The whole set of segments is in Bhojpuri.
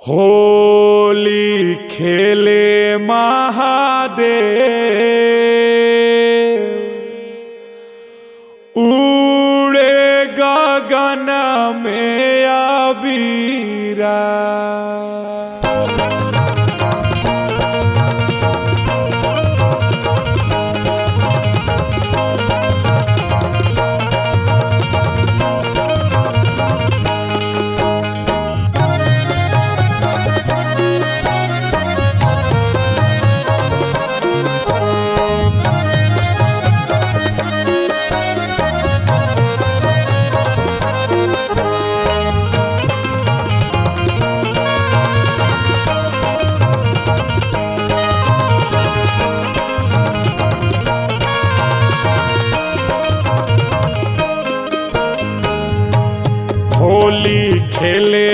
होली खेले महादेव उड़े गगन में अबीरा होली खेले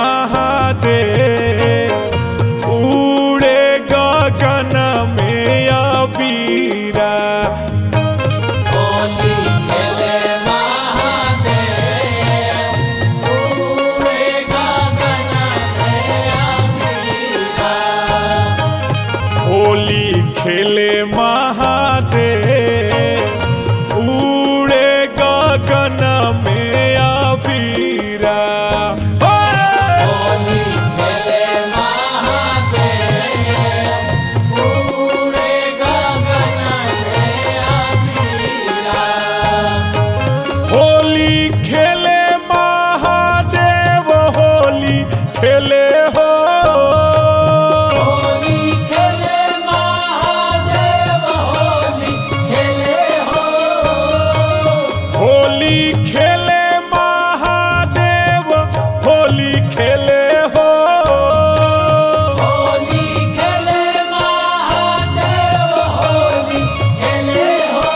महादेव उड़े गगन में अबीरा होली खेले महादेव पूरे गगन में अबीरा होली खेले महादेव उड़े गगन में अबीरा होली खेले महादेव पूरे गगन में अबीरा होली खेले महादेव होली खेले हो होली खेले महादेव होली खेले हो होली खेले महादेव होली खेले हो होली खेले महादेव होली खेले हो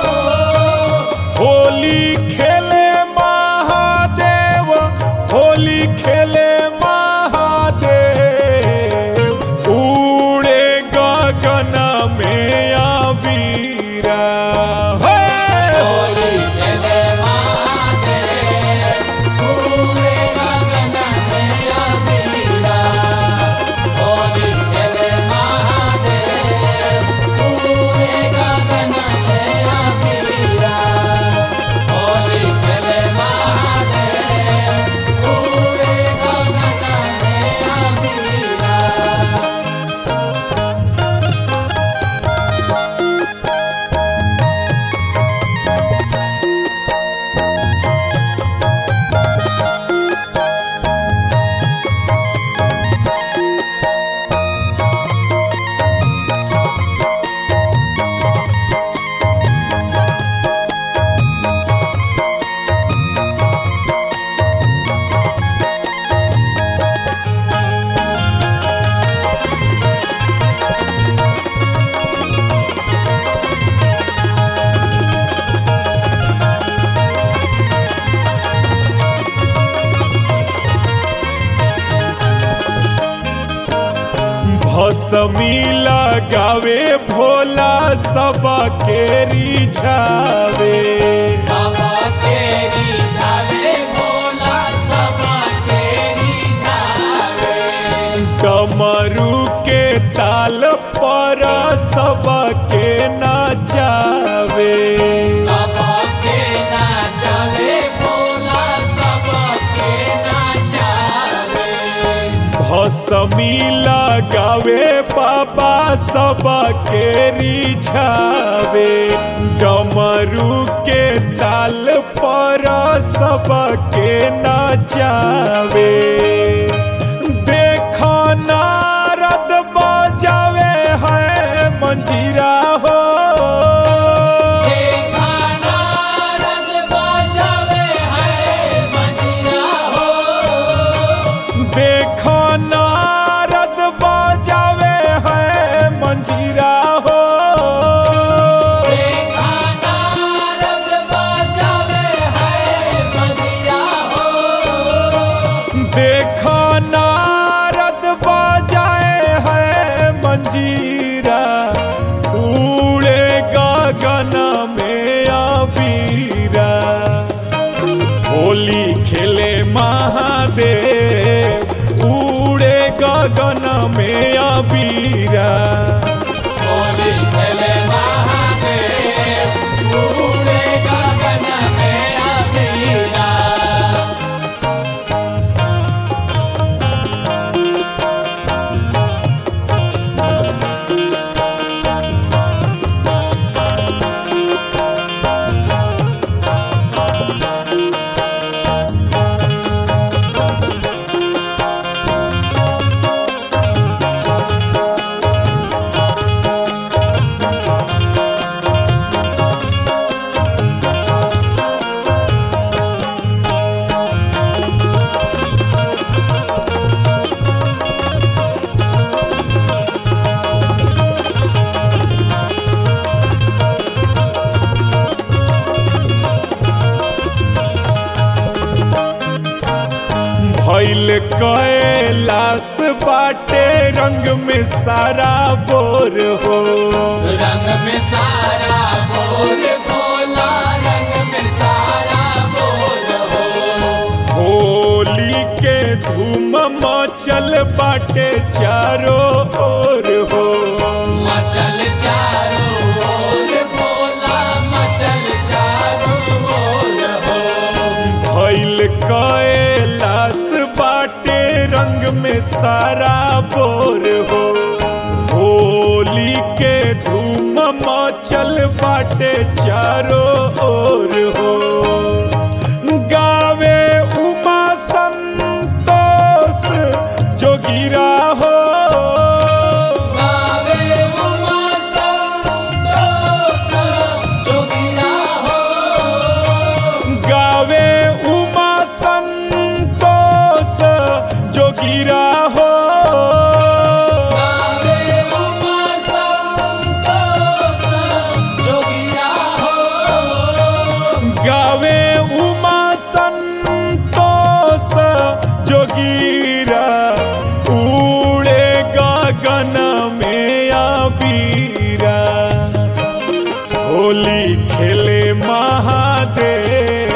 होली खेले महादेव होली खेले महादेव उड़े गगन में अबीरा हे! होली खेले महादेव पूरे गगन में अबीरा होली खेले महादेव पूरे गगन में अबीरा होली खेले महादेव पूरे गगन में अबीरा भसमी लगावे भोला सबके रिझावे सबा तेरी झावे भोला सबा तेरी झावे डमरू के ताल पर सबके नचावे सबा के नाचवे भोला सबा के नाचावे भसमी लगावे बाबा सबके रिझावे डमरू के ताल पर सबके नचावे देखो नारद बजावे है मंजीरा हो देखा नारद बजावे है मंजीरा हो देखो नारद बजावे है मंजीरा हो देखा नारद बजावे है मंजीरा हो देखो गगन में अबीरा होली खेले महादेव पूरे गगन में अबीरा भैल कैलाश बाटे रंग में सारा बोर हो रंग में सारा बोल बोला रंग में सारा बोल हो होली के धूम मचल बाटे चारों ओर हो मचल चारों ओर बोला मचल चारों ओर हो भैल कैलाश बाटे रंग में सारा बोर हो होली के धूम मचल बाटे चारों ओर हो गावे उमा संतोष जोगिरा हो गावे उमा संतोष जोगिरा हो गावे उमा संतोष जोगिरा हो गावे उमा संतोष जोगिरा हो गावे उमा संतोष जोगीरा उड़े गगन में अबीरा होली खेले महादेव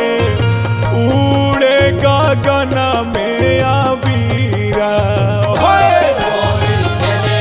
उड़े गगन में अबीरा होए! होली खेले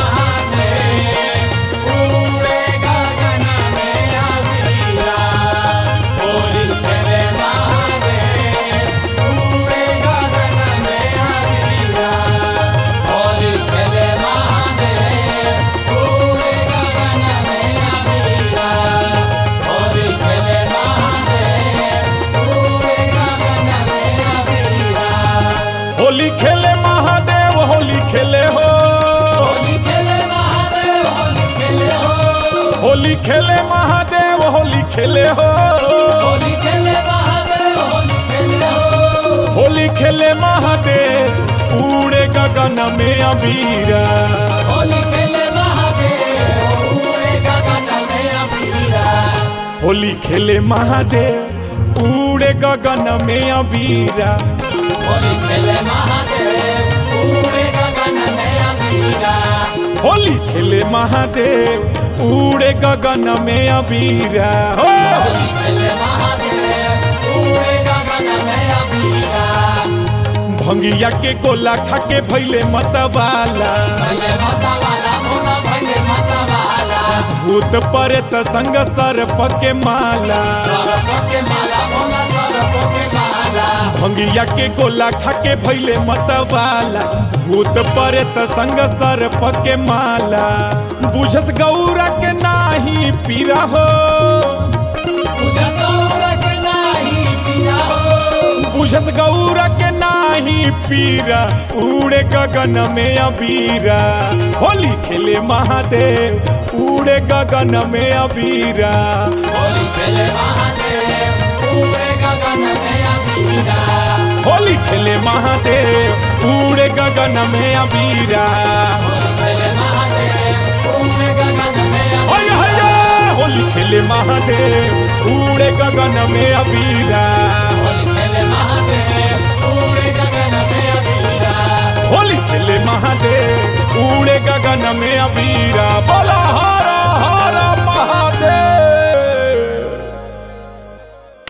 महादेव पूरे गगन में अबीरा होली खेले महादेव पूरे गगन में अबीरा होली खेले महादेव पूरे गगन में अबीरा होली खेले महादेव पूरे गगन में अबीरा होली खेले महादेव होली खेले हो होली खेले महादेव होली खेले हो होली खेले महादेव होली खेले हो होली खेले महादेव होली खेले हो होली खेले महादेव उड़े गगन में अबीरा होली खेले महादेव पूरे गगन में अबीरा होली खेले महादेव उड़े गगन में अबीरा होली खेले महादेव पूरे गगन में अबीरा होली खेले महादेव उड़े गगन में अबीरा हो होली खेले महादेव पूरे गगन में अबीरा भंगिया के गोला खा के भैले मतवाला भले माता वाला भोला भले माता वाला भूत परेत संग सर्प के माला सरप के माला भोला सरप के माला भंगिया के गोला खा के भैले मतवाला भूत परेत संग सर्प के माला बुझस गौरा के नाही पीरा हो तुझे गौर के नाही पिया हो बुझस गौरा के नाही पीरा उड़े गगन में अबीरा होली खेले महादेव उड़े गगन में अबीरा होली खेले महादेव पूरे गगन में अबीरा होली खेले महादेव उड़े गगन में अबीरा होली खेले महादेव पूरे गगन में होय होय होली खेले महादेव उड़े गगन में अबीरा